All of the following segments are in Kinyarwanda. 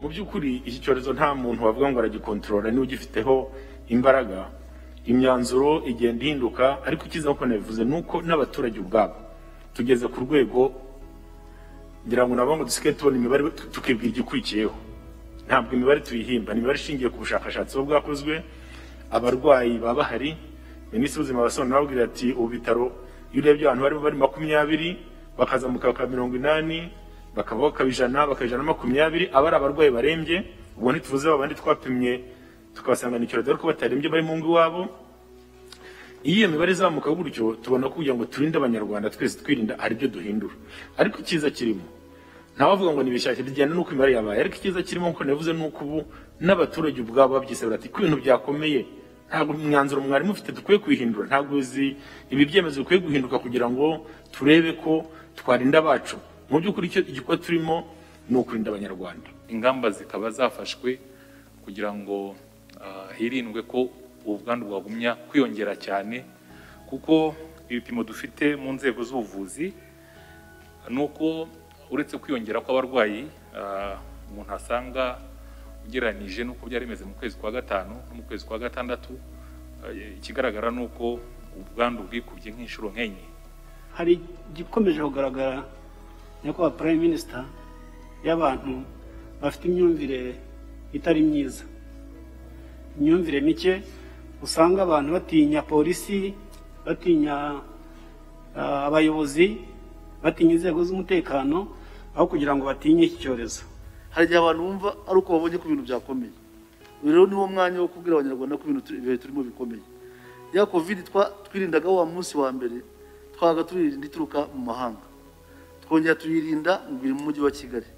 mu by'ukuri iki cyorezo nta muntu wavuga ngo aragikontorora n'ugifiteho imbaraga imyanzuro igenda ihinduka ariko icyiza kuko nabivuze ni uko n'abaturage ubwabo tugeze ku rwego ngira ngo nabo ngo dusigaye tubona imibare tukibwira igikurikiyeho ntabwo imibare tuyihimba ni imibare ishingiye ku bushakashatsi buba bwakozwe abarwayi baba bahari minisitiri w'ubuzima abasobanurira ababwira ati ubu bitaro iyo urebye abantu barimo bari makumyabiri bakazamuka bakaba mirongo inani bakaba bakaba ijana bakaba ijana na makumyabiri aba ari abarwayi barembye ubwo ntituvuze babandi twapimye tukabasangana icyorezo ariko batarembye bari mu ngo iwabo iyo iyo mibare izamuka gutyo tubona ko kugira ngo turinde abanyarwanda twese twirinda hari ibyo duhindura ariko icyiza kirimo ntawavuga ngo nibishyashya rigenda n'uko imibare yabaye ariko icyiza kirimo nkuko nabivuze ni uko ubu n'abaturage ubwabo babyisabira ati ko ibintu byakomeye ntabwo umwanzuro mwari mufite dukwiye kwihindura ntabwo uzi ibi byemezo bikwiye guhinduka kugira ngo turebe ko twarinda abacu mu by'ukuri icyo igikorwa turimo ni ukurinda abanyarwanda ingamba zikaba zafashwe kugira ngo ah, hirindwe ko ubwandu bwagumya kwiyongera cyane kuko ibipimo dufite mu nzego z'ubuvuzi ni uko uretse kwiyongera kw'abarwayi ah, umuntu asanga ugereranyije n'uko byari bimeze mu kwezi kwa gatanu no mu kwezi kwa gatandatu ah, ikigaragara ni uko ubwandu bwikubye nk'inshuro nk'enye hari igikomeje kugaragara nyakubahwa prime minister y'abantu bafite imyumvire itari myiza imyumvire mike usanga abantu batinya polisi batinya ah, abayobozi batinya inzego z'umutekano aho kugira ngo batinye iki cyorezo hari igihe abantu bumva ari uko babonye ko ibintu byakomeye uyu rero niwo mwanya wo kubwira abanyarwanda ko ibintu turi- ibihe turimo bikomeye ya covid twa- twirindagaho wa munsi wa mbere twabaga tuyirinda ituruka mu mahanga twongera tuyirinda mu biri mu mujyi wa kigali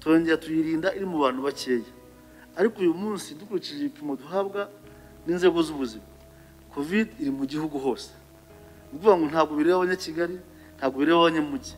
twongera tuyirinda iri mu bantu bakeya ariko uyu munsi dukurikije ibipimo duhabwa n'inzego z'ubuzima covid iri mu gihugu hose ni ukuvuga ngo ntabwo bireba abanyakigali ntabwo bireba abanyamujyi